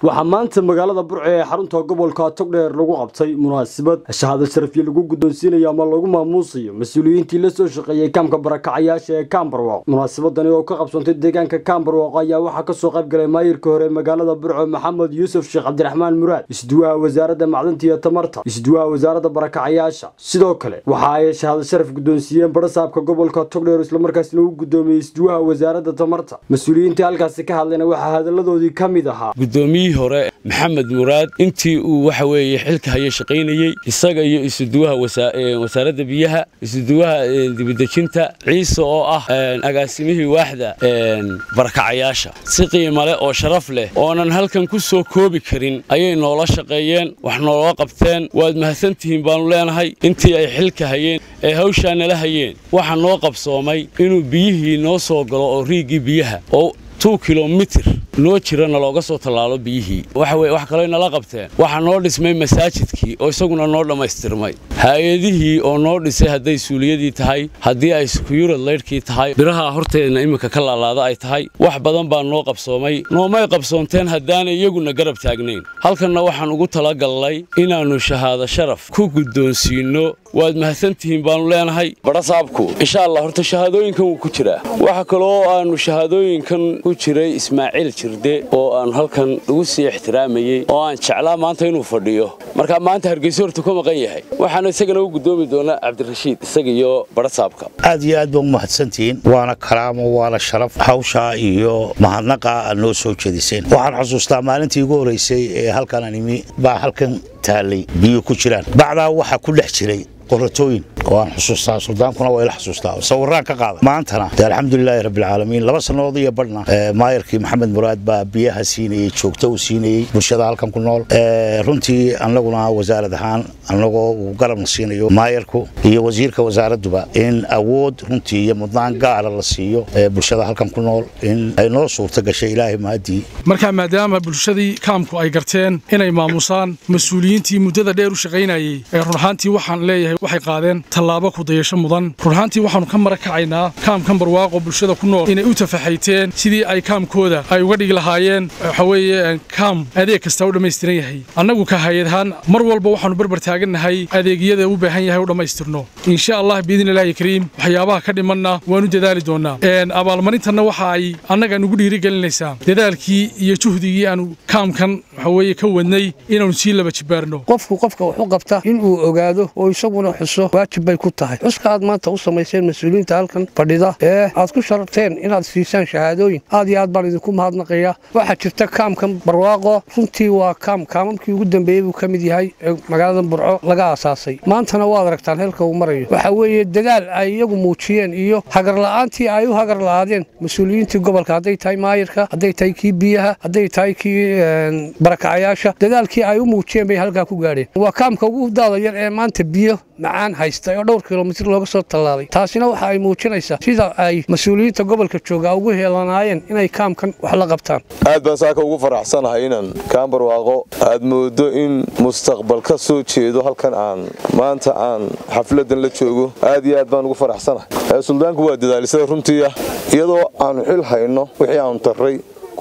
waxaa maanta magaalada burco ee xarunta gobolka togdheer lagu qabtay munaasabad shahaado sharafyo lagu guddoonsiinayo ama lagu maamuusayo mas-uuliyiintii la soo shaqeeyey kaamka barakacayaasha ee kaambarwaaq munaasabadani oo ka qabsantay deegaanka kaambarwaaq ayaa waxaa kasoo qayb galay maayirka hore magaalada burco maxamed yuusuf sheekh cabdiraxmaan muraad isduwaha wasaaradda macdanta iyo tamarta isduwaha wasaaradda barakacayaasha sidoo kale waxa ay shahaado sharaf guddoonsiiyeen barasaabka gobolka togdheer islamarkaasna u guddoomiyey isduwaha wasaaradda tamarta mas-uuliyiintii halkaasi ka hadlayna waxaa hadaladoodii ka mid ahaa gudoomiyihii hore maxamed muraad intii uu waxa weeye xilka haya shaqaynayey isaga iyo isuduwaha wasaaradda biyaha isuduwaha dibidejinta ciise oo ah agaasimihii waaxda barakacayaasha si qiimo leh oo sharaf leh oonan halkan ku soo koobi karin ayay noola shaqeeyeen wax nooloo qabteen waad mahadsantihiin baannu leenahay intii ay xilka hayeen ee hawshaa nala hayeen waxaa noo qabsoomay inuu biyihii noo soo galo oo riigii biyaha oo tu kilomitir noo jirana looga soo tallaalo biyihii wax kaloo nala qabteen waxaa noo dhismay masaajidkii oo isaguna noo dhammaystirmay hay-adihii oo noo dhisay hadday suuliyadii tahay haddii ay sukuyurad laydhkii tahay biraha horteedna iminka ka laalaada ay tahay wax badan baa noo qabsoomay noomay qabsoonteen haddaanay iyaguna garab taagnayn halkanna waxaan ugu talagalnay inaannu shahaado sharaf ku guddoonsiinno waad mahadsantihiin baannu leenahay barasaabku insha allah horta shahaadooyinkan wuu ku jiraa waxa kaloo aannu shahaadooyinkan ku jiray ismaaciil jirde oo aan halkan ugu sii ixtiraamayey oo aan jeclaa maanta inuu fadhiyo markaa maanta hargeysa horta ku maqan yahay waxaana isagana u guddoomi doonaa cabdirashiid isaga iyo barasaabka aad iyo aad baa u mahadsantihiin waana karaamo waana sharaf hawshaa iyo mahadnaqa aad noo soo jeediseen waxaan xusuustaa maalintii ugu horraysay ee halkan aan imi baa halkan taallay biyo ku jiraan bacdaa waxaa ku dhex jiray qoratooyin oo aan xusuustaa suldaankuna waa ila xusuustaa sawiraan ka qaada maantana de alxamdulilaahi rabbilcaalamiin laba sannadood iyo badhna maayarkii maxamed muraad baa biyaha siinayey joogto uu siinayey bulshada halkan ku nool runtii annaguna wasaarad ahaan annagoo uu garabna siinayo maayarku iyo wasiirka wasaaradduba in awood runtii iyo mudnaan gaara la siiyo bulshada halkan ku nool in ay noo suurta gashay ilaahay mahadii markaa maadaama bulshadii kaamku ay garteen inay maamusaan mas-uuliyiintii muddada dheer u shaqaynayey ee run ahaantii waxaan leeyahay waxay qaadeen tallaabo kudayasho mudan run ahaantii waxaannu ka mara kacaynaa kaamkan barwaaqo bulshada ku nool inay u tafaxayteen sidii ay kaamkooda ay uga dhigi lahaayeen waxa weeye kaam adeeg kastaa u dhammaystiran yahay annagu ka hay-adahaan mar walba waxaannu barbar taagannahay adeegyada u baahan yahay u dhammaystirno insha allah biidnillaahi kariim waxyaabaha ka dhimanna waanu dadaali doonnaa abaalmarintanna waxa ay annaga nugu dhiirigelinaysaa dadaalkii iyo juhdigii aanu kaamkan waxa weeye ka wadnay inaannu sii laba jibaarno qofku qofka wax u qabta inuu ogaado oo isaguna xuso waajib bay ku tahay xuska aad maanta u samayseen mas-uuliyiinta halkan fadhida ee aad ku sharabteen inaad siisaan shahaadooyin aad iyo aad baan idinku mahadnaqaya waxaa jirta kaamkan barwaaqo runtii waa kaam kaamamkii ugu dambeeyey buu ka mid yahay ee magaalada burco laga aasaasay maantana waad aragtaan heelka uu marayo waxaa weeye dadaal ay iyagu muujiyeen iyo hagarla'aantii ay u hagar la'aadeen mas-uuliyiintii gobolka hadday tahay maayirka hadday tahay kii biyaha hadday tahay kii barakacayaasha dadaalkii ay u muujiyeen bay halkaa ku gaadheen waa kaamka ugu daada yar ee maanta biyo macaan haysta oo dhowr kilomitir looga soo tallaalay taasina waxa ay muujinaysaa sida ay mas-uuliyiinta gobolka jooga ugu heelanaayeen inay kaamkan wax la qabtaan aad baan saaka ugu faraxsanahay inaan kaambarwaaqo aad moodo in mustaqbal ka soo jeedo halkan aan maanta aan xafladan la joogo aad iyo aad baan ugu faraxsanahay suldaanku waa dadaalisada runtii ah iyadoo aanu xil hayno wixii aanu tarray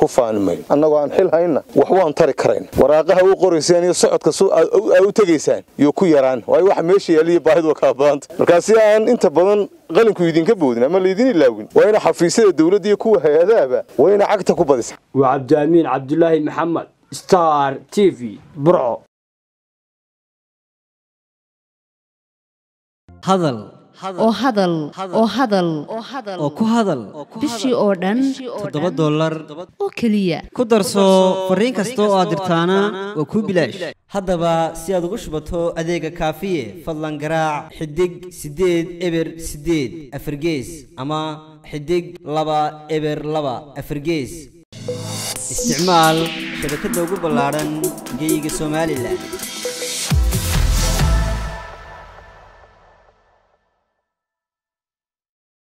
annagoo aan xil hayna wax waan tari karayn waraaqaha u qoraysaan iyo socodka aa u tegaysaan iyo ku yaraan waayo waxa meesha yaaliyo baahidu waa kala badanta markaa si aan inta badan qalinku idinka boodin ama laydin ilaawin waa ina xafiisyada dawladda iyo kuwa hay-adahaba waa ina cagta ku badisa waa cabdiamiin cabdulaahi maxamed star t v burco oo hadal oo hadal oo ku hadal bishii oo dhan toddoba dollar oo keliya ku darso fariin kasta oo aad dirtaana waa kuu bilaash haddaba si aad ugu shubato adeega kaafiye fadlan garaac xidig siddeed eber siddeed afargees ama xidig laba eber laba afargees isticmaal shabakadda ugu ballaadhan geyga somalilan